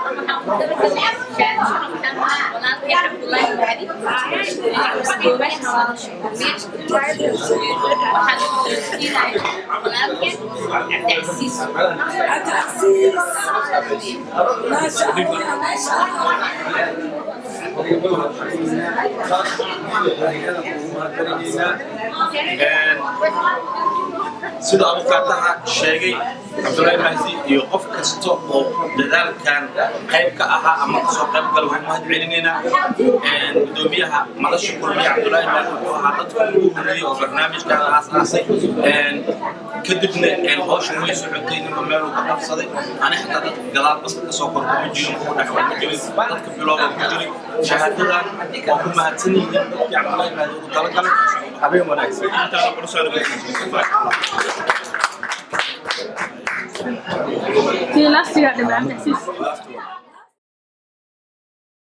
عبدالعزيز ما شاء الله ما شاء الله sida abukaataha sheegay cabdulaahi mahdi iyo qof kasta oo dadaalkan qayb ka ahaa ama kasoo qayb gala waxaan mahad celinaynaa gudoomiyaha madasha kulmiya cabdulaahi mahdi wuxuu ahaa dadka ugu horeeyey oo barnaamijkan aasaasay kadibna hawshan way socotay ninba meel uu ka qabsaday ani xataa dadka gadaal baska kasoo kor kuma jirin ku dhex kuma jirin dadka bilowga ku jiray shahaadadan waa ku mahadsan yihiin dadkii cabdulaahi mahdi ugu talagalay habeen wanaagsan intaana qursaan Tii last year, Abdulaziz.